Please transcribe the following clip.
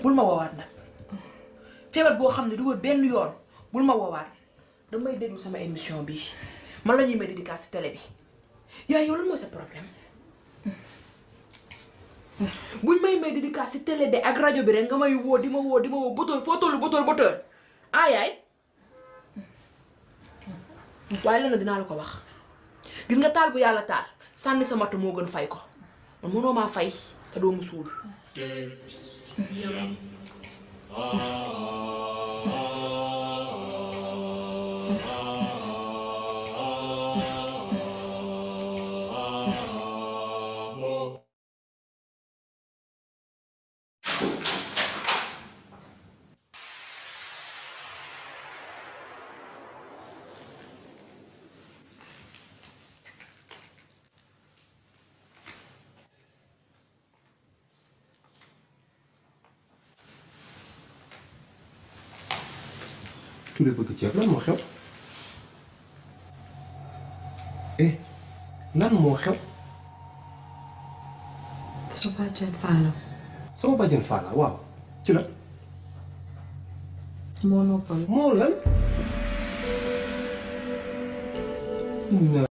bul ma woowaat nag feebar boo xam ne du wër benn yoon bul ma woowaat damay déglu sama émission bi man la ñuy may dédicace ci télé bi yaay yow lan mooy sa problème buñ may may dédicace ci télé bi ak rajo bi rek nga may woo di ma woo di ma woo botoor foo tollu botoor botoor ah yaay waaye lenn dinaa la ko wax gis nga taal bu yàlla taal sànni sa matt moo gën fay ko man mënoo maa fay te doo mu suul Touré bëgg ceeb lan moo xew eh lan moo xew su bàjjen faala sama bàjjen Fala waaw ci la moo noppal moo lan